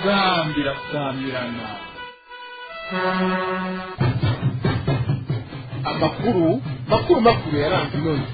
inzambi irasamirana amakuru makuru makuru yaranze inoni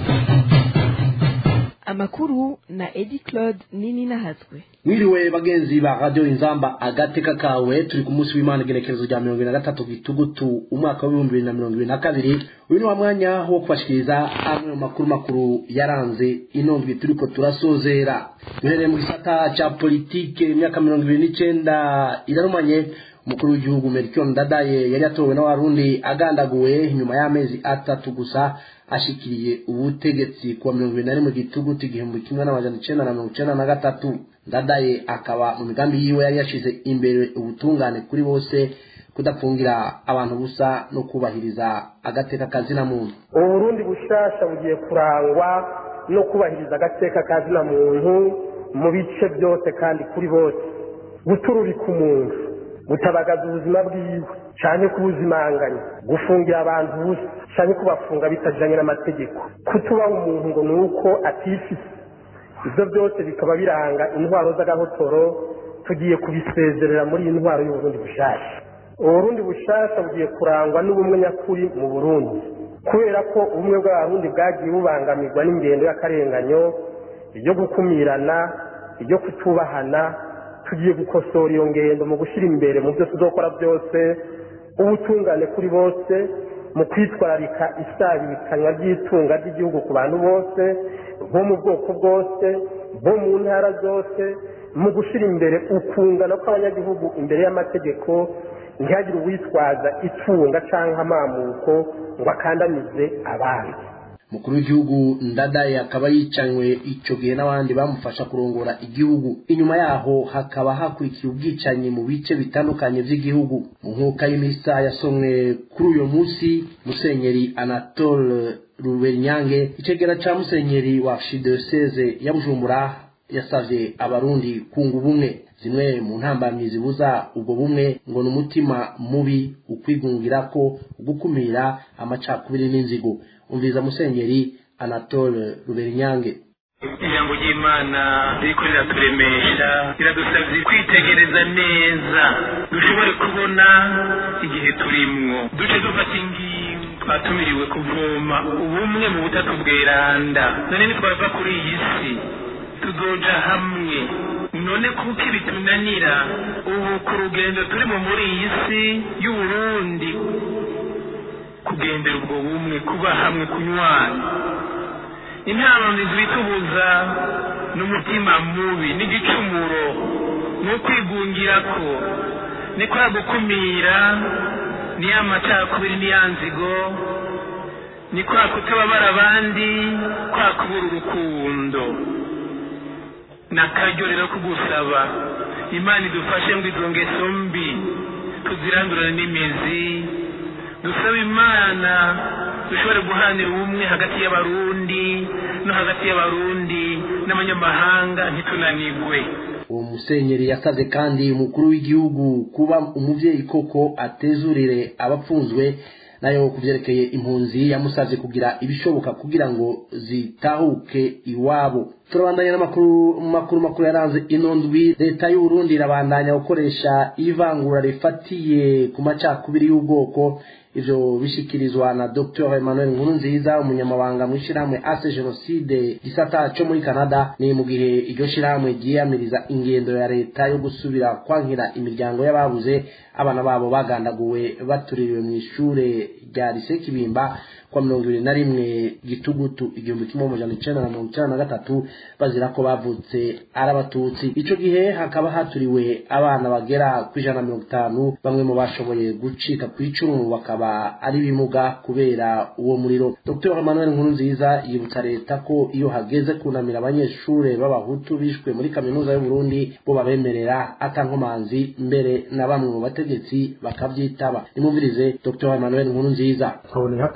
amakuru na edi claude nini nahazwe mwiriwe bagenzi ba radio inzamba agateka kawe turi ku munsi w'imana igenekerezo rya mirongo ibiri na gatatu gitugutu umwaka w'ibihumbi bibiri na mirongo ibiri na kabiri uyu ni wa mwanya wo kubashikiriza amwe mu makuru makuru yaranze inondwi turiko turasozera duhereye mu gisata ca politike imyaka mirongo ibiri n'icenda irarumanye umukuru w'igihugu Melchior Ndadaye yari yatowe n'abarundi agandaguwe nyuma y'amezi atatu gusa ashikiriye ubutegetsi kuwa mirongo ibiri na rimwe gitugutu igihumbi kimwe n'amajana icenda na mirongo icenda na gatatu Ndadaye akaba mu migambi yiwe yari yashize imbere ubutungane kuri bose kudapfungira abantu busa no kubahiriza agateka kazina muntu ubu burundi bushasha bugiye kurangwa no kubahiriza agateka kazina muntu mu bice byose kandi kuri bose gutururika umuntu gutabagaza ubuzima bwiwe cyane kubuzimanganya gufungira abantu busa cyane kubafunga bitajyanye n'amategeko kutubaha umuntu ngo ni uko atifise ibyo byose bikaba biranga intwaro z'agahotoro tugiye kubisezerera muri iyi ntwaro y'uburundi bushasha uburundi bushasha bugiye kurangwa n'ubumwe nyakuri mu burundi kubera ko ubumwe bw'abarundi bwagiye bubangamirwa n'ingendo y'akarenganyo ibyo gukumirana ibyo kutubahana tugiye gukosora iyo ngendo mu gushyira imbere mu byo tuzokora byose ubutungane kuri bose mu kwitwararika isabikanywa ry'itunga ry'igihugu ku bantu bose bo mu bwoko bwose bo mu ntara zose mu gushyira imbere ukungana kw'abanyagihugu imbere y'amategeko ntihagire uwitwaza itunga cyangwa amamuko ngo akandamize abandi umukuru w'igihugu ndadaye akaba yicanywe icyo gihe n'abandi bamufasha kurongora igihugu inyuma yaho hakaba hakurikiye ubwicanyi mu bice bitandukanye by'igihugu mu nkuka y'imisa yasomwe kuri uyu munsi musenyeri anatole rubernyange icegera ca musenyeri wa archidiyoseze ya bujumbura yasavye abarundi kunga ubumwe zimwe mu ntambamyi zibuza ubwo bumwe ngo ni umutima mubi ukwigungirako ugukumira amacakubiri n'inzigo umviza musenyeri anatole rubernyange ijambo ry'imana ririko riraturemesha riradusabye kwitegereza neza dushobore kubona igihe turimwo duce dufata ingingo twatumiriwe kuvoma ubumwe mu butatu bweranda none nitwava kuri iyi si tuzoja hamwe none kuko ibitunanira ubu ku rugendo turimo muri iyi si y'uburundi kugendera ubwo bumwe kuba hamwe kunywana intamamizi bitubuza n'umutima mubi n'igicumuro ni ukwigungirako ni kwa gukumira ni ya macakubiri ni ya nzigo ni kwa kutababara abandi kwa kubura urukundo ni akaryo rero kugusaba imana idufashe ngo izo ngeso mbi tuzirandurane n'imizi dusaba imana dushobore guhanira ubumwe hagati y'abarundi no hagati y'abarundi n'abanyamahanga ntitunanigwe uwo musenyeri yasabye kandi umukuru w'igihugu kuba umuvyeyi koko atezurire abapfunzwe nayo kuvyerekeye impunzi yamusavye kugira ibishoboka kugira ngo zitahuke iwabo turabandanya n'amakuru makuru makuru yaranze ino ndwi leta y'uburundi irabandanya gukoresha ivangura rifatiye ku macakubiri y'ubwoko ivyo bishikirizwa na dr emmanuel nkurunziza umunyamabanga mw'ishirahamwe ase jenoside gisata co muri canada ni mu gihe iryo shirahamwe ryiyamiriza ingendo ya leta yo gusubira kwankira imiryango y'ababuze abana babo bagandaguwe batuririwe mw'ishure rya lise kibimba kwa mirongo ibiri na rimwe gitugutu igihumbi kimwe amajana icenda na mirongo icenda na gatatu bazira ko bavutse ari abatutsi ico gihe hakaba haturiwe abana bagera ku ijana na mirongo itanu bamwe mu bashoboye gucika ku icumu bakaba ari bimuga kubera uwo muriro dr emmanuel nkurunziza yibutsa leta ko iyo hageze kunamira abanyeshure b'abahutu bishwe muri kaminuza y'uburundi bo babemerera atankomanzi mbere na bamwe mu bategetsi bakavyitaba nimumvirize dr emmanuel nkurunziza nkabonera akaryo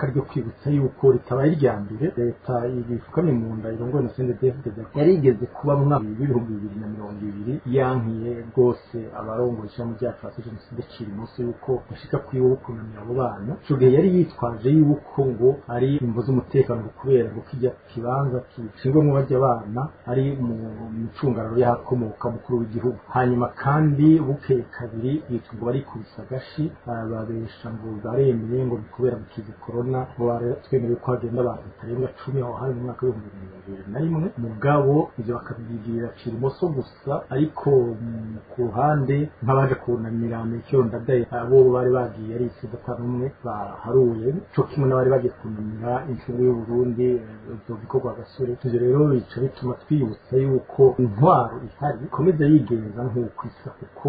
tukibutsa yuko ritabaye irya mbere leta ibifukamye mu nda irongoye na CNDD-FDD yarigeze kuba mu mwaka w'ibihumbi bibiri na mirongo ibiri yankiye rwose abarongoye ishami ryacu hasi jenoside cira umunsi yuko bashika kwiwe wo kunamira abo bana ico gihe yari yitwaje yuko ngo ari imvo z'umutekano kubera ngo kijya kibanza kicingwemo bajya abana ari mu micungararo y'ahakomoka mukuru w'igihugu hanyuma kandi bukeye kabiri yitwa ngo barikubisa agashi babesha ngo baremeye ngo ni kubera gukiza korona ngo twemerewe ko hagenda abantu batarenga cumi aho hari mu mwaka w'ibihumbi bibiri na rimwe mugabo ivyo bakabigirira cira imoso gusa ariko ku ruhande nk'abaje kunamira metero ndadaye abo bari bagiye ari itsinda n'umwe baharuye co kimwe n'abari bagiye kunamira incungu y'uburundi ivyo bikorwa gasore ivyo rero bica bituma twibutsa yuko intwaro ihari ikomeza yigenza nk'uko isa kuko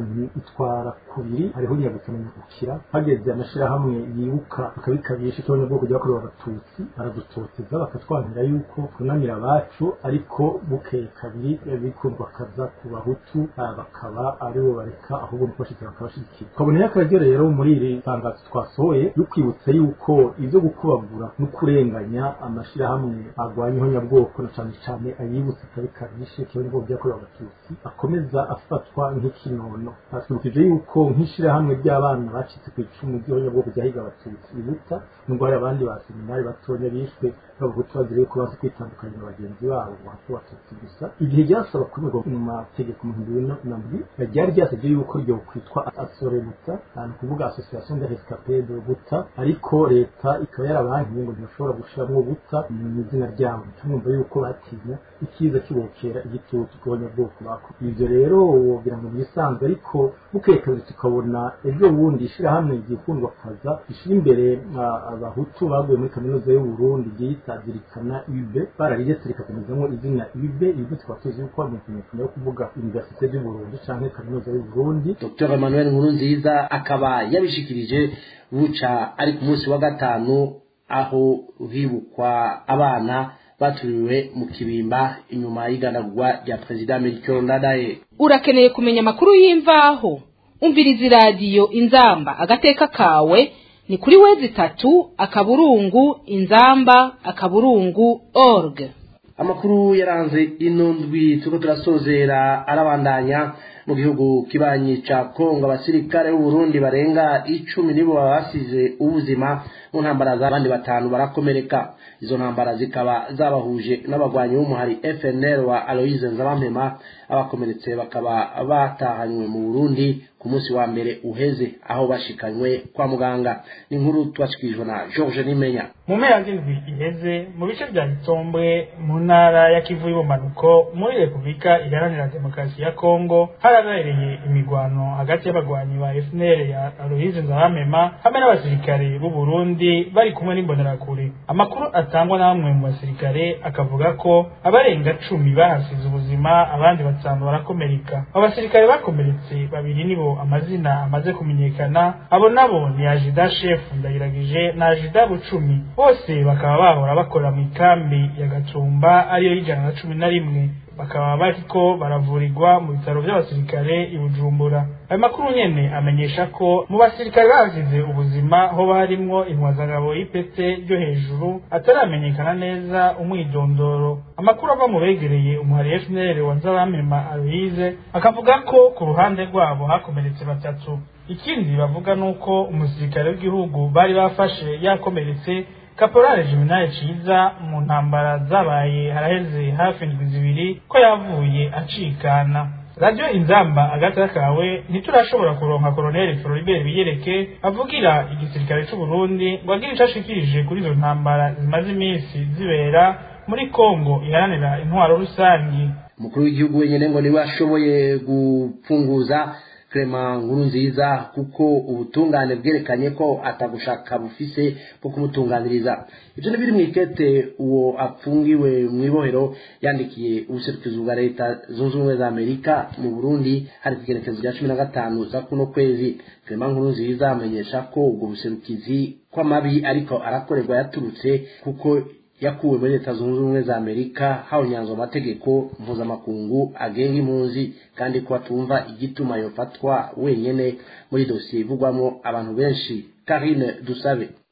itwara kubiri hariho nyagusamenya gukira hageze amashirahamwe yibuka akabikabisha ikibonyabwoko ryakorewe abatutsi baradutoteza bakatwangira yuko tunamira abacu ariko bukeye kabiri bikundwa kaza ku bahutu bakaba aribo bareka ahubwo mukabashyize bakabashigikira twaboneye akaryo rero muri iri tangazo twasohoye yo kwibutsa yuko ibyo gukubagura no kurenganya amashirahamwe arwanya ihonyabwoko na cane cane ayibutsa akabikabisha ikibonyabwoko ryakorewe abatutsi akomeza afatwa nk'ikinono twibukije yuko nk'ishirahamwe ry'abana bacitse ku icumu ry'ihonyabwoko ryahiga abatutsi ibuta nubwo hari abandi ba seminari batonya bishwe bavuga bazire ko bazi kwitandukanya na bagenzi babo ngo hato batutsi gusa igihe ryasaba kumirwa mu mategeko mu bihumbi bibiri na ndwi ryari ryasabye yuko ryo kwitwa asorebuta ni ukuvuga association de rescapés de buta ariko leta ikaba yarabankiye ngo ntibashobora gushiramwo buta mu izina ryabo tumwumva yuko batinya ikiza kibokera igitutu ku banyabwoko bako ivyo rero wogira ngo bisanzwe ariko bukeye kabiri tukabona ejo bundi ishirahamwe ryikundwa kaza rishira imbere abahutu baguye muri kaminuza y'uburundi ryitazirikana ibe barariretse rikakomezamo izina ibe ibe tukaba tuzi yuko ari umukinyakanya yo kuvuga universite y'uburundi canke kaminuza y'uburundi dr emmanuel nkurunziza akaba yabishikirije buca ari ku munsi wa gatanu aho hibukwa abana baturiwe mu kibimba inyuma y'iganagurwa rya perezida melchior ndadaye urakeneye kumenya amakuru y'imvaho umviriza iradiyo inzamba agateka kawe ni kuri wezi itatu akaburungu inzamba akaburungu org amakuru yaranze ino ndwi turiko turasozera arabandanya mu gihugu kibanyi ca kongo abasirikare b'uburundi barenga icumi nibo basize ubuzima mu ntambara z'abandi batanu barakomereka izo ntambara zikaba zabahuje n'abagwanyi b'umuhari fnl wa aloise nzabampema abakomeretse bakaba batahanywe mu burundi ku munsi wa mbere uheze aho bashikanywe kwa muganga ni inkuru tubashikirijwe na george nimenya mu mpera z'indwi iheze mu bice bya gitombwe mu ntara ya kivu y'ubumanuko muri repubulika iharanira demokarasi ya kongo harabereye imigwano hagati y'abagwanyi ba fnl ya aloise nzabampema hamwe n'abasirikare b'u burundi bari kumwe n'imbonerakure amakuru atangwa na bamwe mu basirikare akavuga ko abarenga cumi bahasize ubuzima abandi batanu barakomereka abo basirikare bakomeretse babiri nibo amazina amaze kumenyekana abo nabo ni ajida shefu ndayiragije na ajida bucumi bose bakaba bahora bakora mu ikambi ya gatumba ariyo y'ijana na cumi na rimwe bakaba bariko baravurirwa mu bitaro by'abasirikare i bujumbura ayo makuru nyene amenyesha ko mu basirikare basize ubuzima hoba harimwo intwazangabo y'ipete ryo hejuru ataramenyekana neza umwidondoro amakuru ava mu begereye umuhari fnl wa nzabamema aloise akavuga ko ku ruhande rwabo hakomeretse batatu ikindi bavuga nuko umusirikare w'igihugu bari bafashe yakomeretse kaporale jiminale ciza mu ntambara zabaye haraheze hafi indwi zibiri ko yavuye acikana radiyo inzamba agata kawe ntiturashobora kuronka koroneli floribert biyereke avugira igisirikare c'u Burundi ngo agire ico ashikirije kuri izo ntambara zimaze iminsi zibera muri kongo iharanira intwaro rusangi umukuru w'igihugu wenyine ngo niwe ashoboye gupfunguza Clement Nkurunziza kuko ubutungane bwerekanye ko atagushaka bufise bwo kumutunganiriza ibyo ni biri mu ikete uwo apfungiwe mu ibohero yandikiye ubuserukizi bwa leta zunze ubumwe za amerika mu burundi hari kugerekezo rya cumi na gatanu za kuno kwezi Clement Nkurunziza amenyesha ko ubwo buserukizi kw'amabi ariko arakorerwa yaturutse kuko yakuwe muri leta zunze ubumwe za amerika hawunyanzwe amategeko mpuzamakungu agenga impunzi kandi ko atumva igituma yofatwa wenyene muri dosiye ivugwamo abantu benshi karine dusabe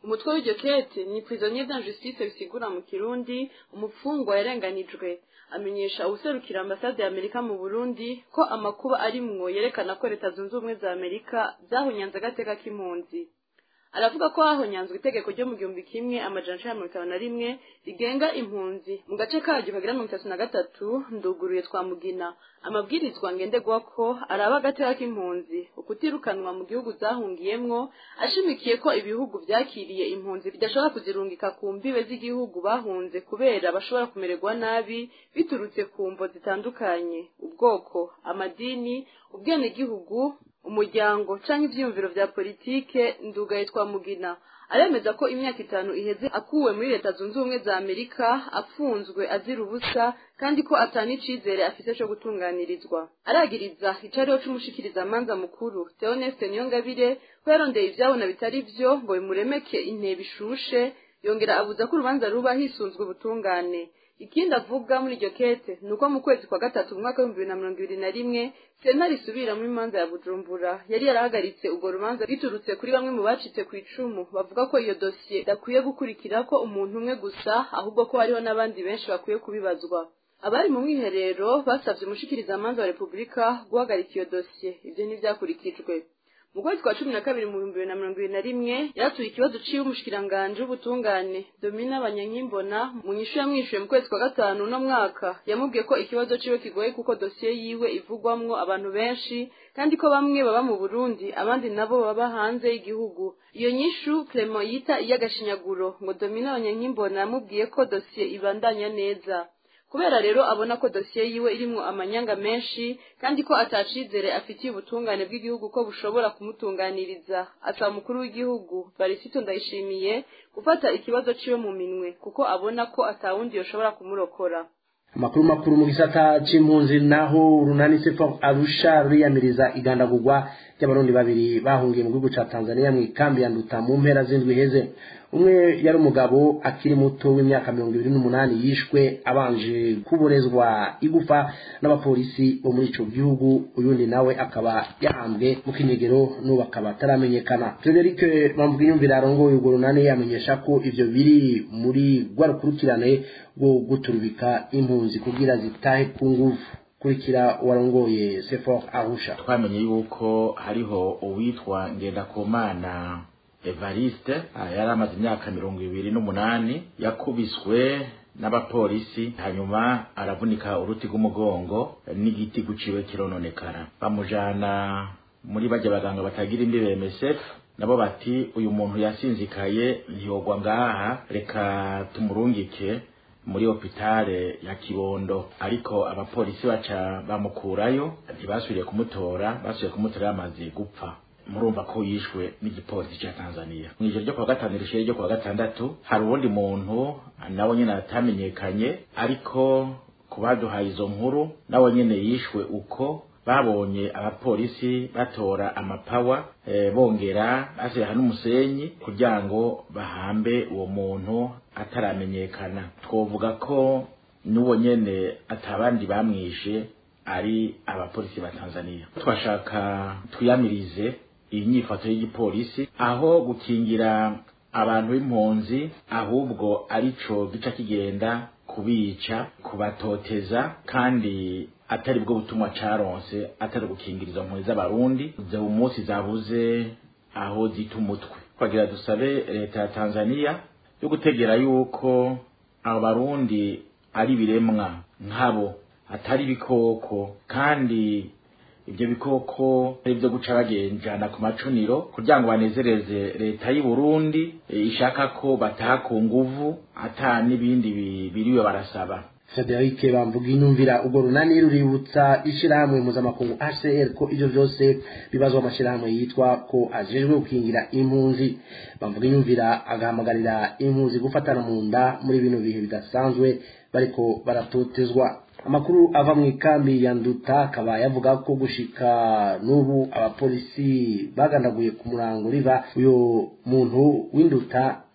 umutwe w'iryo kete ni prisonnier d'injustice bisigura mu kirundi umupfungwa yarenganijwe amenyesha uwuserukira ambasade ya amerika mu burundi ko amakuba arimwo yerekana ko leta zunze ubumwe za amerika zahunyanze agateka k'impunzi aravuga ko hahonyanzwe itegeko ryo mu gihumbi kimwe amajana icenda mirongo itanu na rimwe rigenga impunzi mu gace karyo kagira mirongo itatu na gatatu nduguruye twa mugina amabwirizwa ngenderwako araba agateka k'impunzi ukutirukanwa mu gihugu zahungiyemwo ashimikiye ko ibihugu vyakiriye impunzi bidashobora kuzirungika ku mbibe z'igihugu bahunze kubera bashobora kumererwa nabi biturutse ku mvo zitandukanye ubwoko amadini ubwenegihugu umuryango canke ivyiyumviro vya politike ndugaye twa mugina aremeza ko imyaka itanu iheze akuwe muri leta zunze ubumwe za amerika afunzwe azira ubusa kandi ko atani icizere afise co gutunganirizwa aragiriza icariho c'umushikirizamanza mukuru theoneste niyongabire ko yarondeye ivyabona bitari vyo ngo bimuremeke intebe ishushe yongera abuza ko urubanza ruba hisunzwe ubutungane ikindi avuga muri iryo kete ni uko mu kwezi kwa gatatu mu mwaka w'ibihumbi bibiri na mirongo ibiri na rimwe sentare isubiramwo imanza ya bujumbura yari yarahagaritse urwo rubanza biturutse kuri bamwe mu bacitse ku icumu bavuga ko iyo dosiye idakwiye gukurikira ko umuntu umwe gusa ahubwo ko hariho n'abandi benshi bakwiye kubibazwa abari mu mwiherero basabye umushikirizamanza wa repubulika guhagarika iyo dosiye ibyo ntibyakurikijwe mu kwezi kwa cumi na kabiri mu bihumbi bibiri na mirongo ibiri na rimwe yaratuye ikibazo ciwe umushikiranganji w'ubutungane domina abanyankimbona mu nyishu yamwishuye mu kwezi kwa gatanu uno mwaka yamubwiye ko ikibazo ciwe kigoye kuko dosiye yiwe ivugwamwo abantu benshi kandi ko bamwe baba mu burundi abandi nabo baba hanze y'igihugu iyo nyishu clement yita iy'agashinyaguro ngo domina abanyankimbona yamubwiye ko dosiye ibandanya neza kubera rero abona ko dosiye yiwe irimwo amanyanga menshi kandi ko atacizere afitiye ubutungane bw'igihugu ko bushobora kumutunganiriza asaba umukuru w'igihugu barisito ndayishimiye gufata ikibazo ciwe mu minwe kuko abona ko atawundi yoshobora kumurokora amakuru makuru mu gisata c'impunzi naho urunani sefa arusha ruriyamiriza igandagurwa ry'abarundi babiri bahungiye mu gihugu ca tanzania mu ikambi ya nduta mu mpera z'indwi iheze umwe yari umugabo akiri muto w'imyaka mirongo ibiri n'umunani yishwe abanje kuborezwa igufa n'abapolisi bo muri ico gihugu uyundi nawe akaba yahambwe mu kinyegero n'ubu akaba ataramenyekana frederic bamvugiyumvira arongoye urwo runani yamenyesha ko ivyo biri muri rwa rukurikirane rwo guturubika impunzi kugira zitahe ku nguvu kurikira warongoye sefor arusha twamenye yuko hariho uwitwa ngendakumana evariste yari amaze imyaka mirongo ibiri n'umunani yakubiswe n'abapolisi hanyuma aravunika uruti rw'umugongo n'igiti guciwe kirononekara bamujana muri bajya baganga batagira imbibe MSF nabo bati uyu muntu yasinzikaye ntiyogwa ngaha reka tumurungike muri hopitale ya kibondo ariko abapolisi baca bamukurayo ntibasubiriye kumutora basubiye kumutora yamaze gupfa murumva ko yishwe n'igipolisi cya tanzania mu ijoro ryo kuwa gatanu rishyira ryo kuwa gatandatu hari uwundi muntu nawe nyine atamenyekanye ariko ku baduhaye izo nkuru nawe nyine yishwe uko babonye abapolisi batora amapawa e, bongera bashyiraho n'umusenyi kugira ngo bahambe uwo muntu ataramenyekana twovuga ko n'uwo nyene atabandi bamwishe ari abapolisi ba tanzania twashaka twiyamirize iyi nyifato y'igipolisi aho gukingira abantu b'impunzi ahubwo arico gica kigenda kubica kubatoteza kandi atari bwo butumwa caronse atari gukingira izo mpunzi z'abarundi ubu munsi zabuze aho zita umutwe twagira dusabe leta ya tanzania yo gutegera yuko abo barundi ari ibiremwa nkabo atari ibikoko kandi ibyo bikoko ari byo guca bagenjana ku macuniro kugira ngo banezereze leta y'u Burundi ishaka ko bataha ku nguvu ata n'ibindi biriwe barasaba Frederic bamvuga inumvira ubwo runani ruributsa ishirahamwe mpuzamakungu HCR ko ivyo vyose bibazwa amashirahamwe yitwa ko ajejwe gukingira impunzi bamvuga inumvira agahamagarira impunzi gufatana mu nda muri bino bihe bidasanzwe bariko baratotezwa amakuru ava mu ikambi ya nduta akaba yavuga ko gushika n'ubu abapolisi bagandaguye ku murango riva uyo muntu w'induta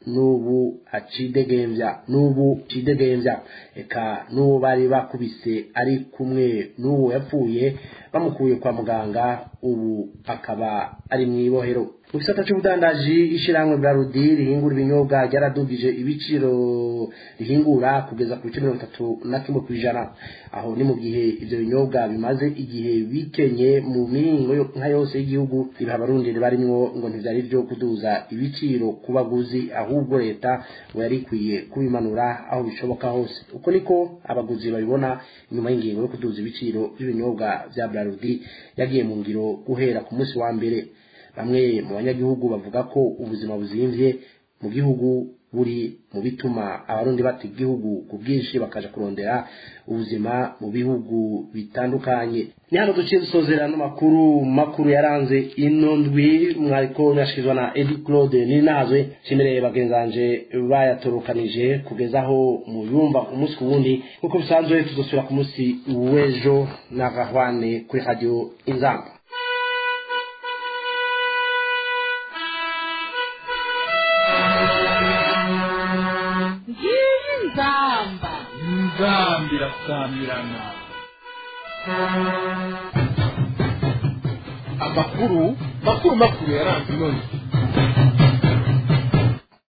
n'ubu acidegembya n'ubu cidegembya eka n'uwo bari bakubise ari kumwe n'uwo yapfuye bamukuye kwa muganga ubu akaba ari mu ibohero mu gisata cy'ubudandaji ishyirahamwe bwa rudi rihingura ibinyobwa ryaradugije ibiciro rihingura kugeza ku bice mirongo itatu na kimwe ku ijana aho ni mu gihe ibyo binyobwa bimaze igihe bikenye mu mihingo nka yose y'igihugu ibiha abarundi barimwo ngo ntibyari byo kuduza ibiciro ku baguzi ahubwo leta ngo yari ikwiye kubimanura aho bishoboka hose uko niko abaguzi babibona inyuma y'ingingo yo kuduza ibiciro by'ibinyobwa bya brarudi yagiye mu ngiro guhera ku munsi wa mbere bamwe mu banyagihugu bavuga ko ubuzima buzimvye mu gihugu buri mu bituma abarundi bata igihugu ku bwinshi bakaja kurondera ubuzima mu bihugu bitandukanye ni hano duciye dusozera n'amakuru makuru yaranze ino ndwi mwariko mwashikizwa na edi claude ninazwe nshimire bagenzi banje bayatorokanije kugeza aho muyumva umunsi ku wundi nk'uko bisanzwe tuzosubira ku munsi w'ejo na gahwane kuri radio inzamba ngiyi nzamba nzambi irasamirana amakuru makuru makuru yaranze ino ndwi